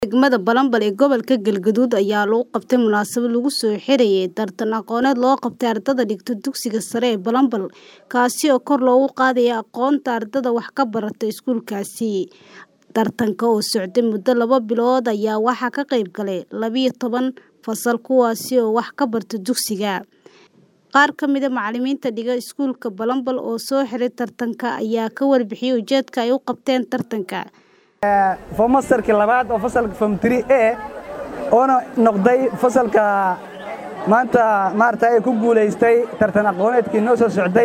Degmada Balambal ee gobolka Galgaduud ayaa lagu qabtay munaasabad lagu soo xirayay tartan aqooneed loo qabtay ardayda dhigata dugsiga sare ee Balambal kaasi oo kor loogu qaadayo aqoonta ardayda wax ka barata iskuulkaasi. Tartanka oo socday muddo laba bilood ayaa waxaa ka qayb galay labiyo toban fasal kuwaasi oo wax ka barta dugsiga. Qaar ka mid ah macalimiinta dhiga iskuulka Balambal oo soo xiray tartanka ayaa ka warbixiyay ujeedka ay u qabteen tartanka. fomastarkii labaad oo fasalka form 3A oona noqday fasalka maanta maarata ay ku guulaystay tartan aqooneedkii noo soo socday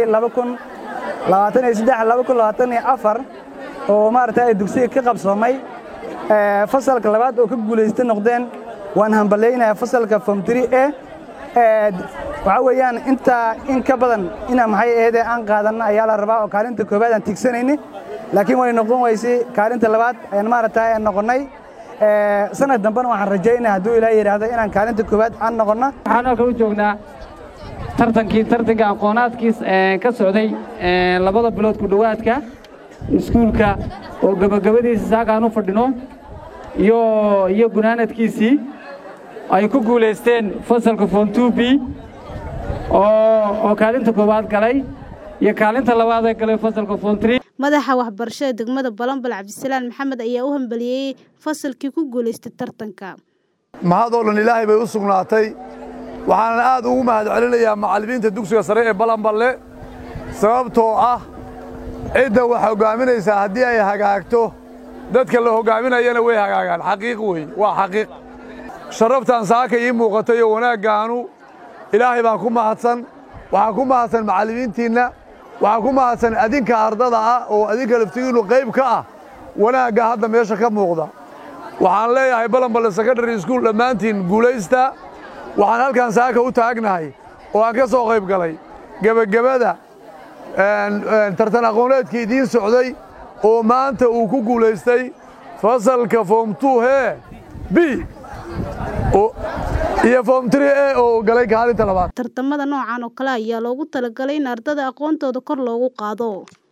oo maarata ay dugsiga ka qabsoomay fasalka labaad oo ka guulaystay noqdeen waan hambalyaynaya fasalka form 3A waxaa weeyaan intaa in ka badan ina maxay aheedee aan qaadanno ayaa la rabaa oo kaalinta koowaad aan tigsanayni laakiin way noqon weysay kaalinta labaad ayaan maaragta noqonnay sanad dambena waxaan rajaynaa hadduu ilaahay yidhaahdo inaan kaalinta koowaad aan noqonno waxaan halkan u joognaa tartankii tartanka aqoonaadkiis ka socday labada bilood ku dhowaadka iskuulka oo gebagabadiisa saakaan u fadhino iyo iyo gunaanadkiisii ay ku guulaysteen fasalka form 2b oo kaalinta koowaad galay iyo kaalinta labaad ee galay fasalka form 3 madaxa waxbarashada degmada Balambal Cabdisalaan Maxamed ayaa u hambaliyay fasalkii ku guuleystay tartanka. mahadoo dhan ilaahay bay u sugnaatay waxaana aad ugu mahad celinayaa macallimiinta dugsiga sare ee balanballe sababtoo ah cidda wax hoggaaminaysaa haddii ay hagaagto dadka la hoggaaminayana way hagaagaan xaqiiq wey waa xaqiiq sharaftaan saaka ii muuqatay oo wanaaggaanu ilaahay baan ku mahadsan waxaan ku mahadsan macallimiintiinna waxaan ku mahadsan adinka ardada ah oo adinka laftigiinnu qayb ka ah wanaagga hadda meesha ka muuqda waxaan leeyahay balanballe secondary school dhammaantiin guulaysta waxaan halkan saaka u taagnahay oo aan ka soo qayb galay gebagabada tartan aqooneedkii idiin socday oo maanta uu ku guulaystay fasalka form 2 hee b iyo form 3a oo galay kaalinta labaad tartamada noocan oo kale ayaa loogu talagalay in ardada aqoontooda kor loogu qaado